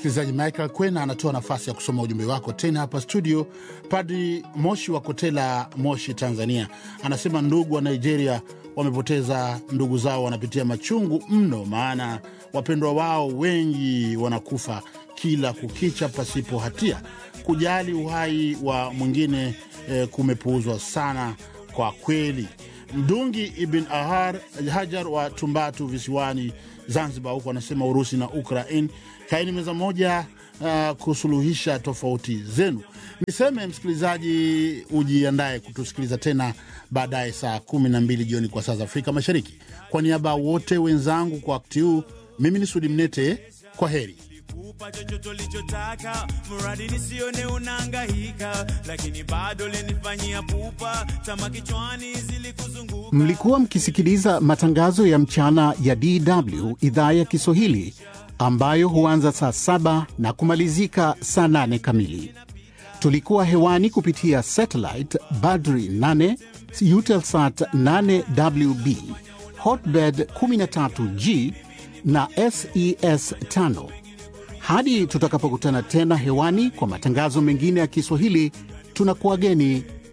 Msikilizaji, Michael Kwena anatoa nafasi ya kusoma ujumbe wako tena hapa studio. Padri Moshi wa Kotela, Moshi, Tanzania, anasema ndugu wa Nigeria wamepoteza ndugu zao, wanapitia machungu mno, maana wapendwa wao wengi wanakufa kila kukicha pasipo hatia. Kujali uhai wa mwingine eh, kumepuuzwa sana kwa kweli. Mdungi Ibn Ahar Hajar wa Tumbatu visiwani Zanzibar, huku anasema Urusi na Ukraine kaini meza moja uh, kusuluhisha tofauti zenu. Niseme msikilizaji, ujiandae kutusikiliza tena baadaye saa kumi na mbili jioni kwa saa za Afrika Mashariki. Kwa niaba ya wote wenzangu kwa wakati huu, mimi ni Sudi Mnete, kwa heri. kupa chochote ulichotaka, mradi nisione unahangaika, lakini bado lenifanyia pupa, tama kichwani zilikuzunguka. Mlikuwa mkisikiliza matangazo ya mchana ya DW idhaa ya Kiswahili ambayo huanza saa saba na kumalizika saa nane kamili. Tulikuwa hewani kupitia satellite Badri 8 Eutelsat 8WB Hotbird 13G na SES 5. Hadi tutakapokutana tena hewani kwa matangazo mengine ya Kiswahili, tunakuwageni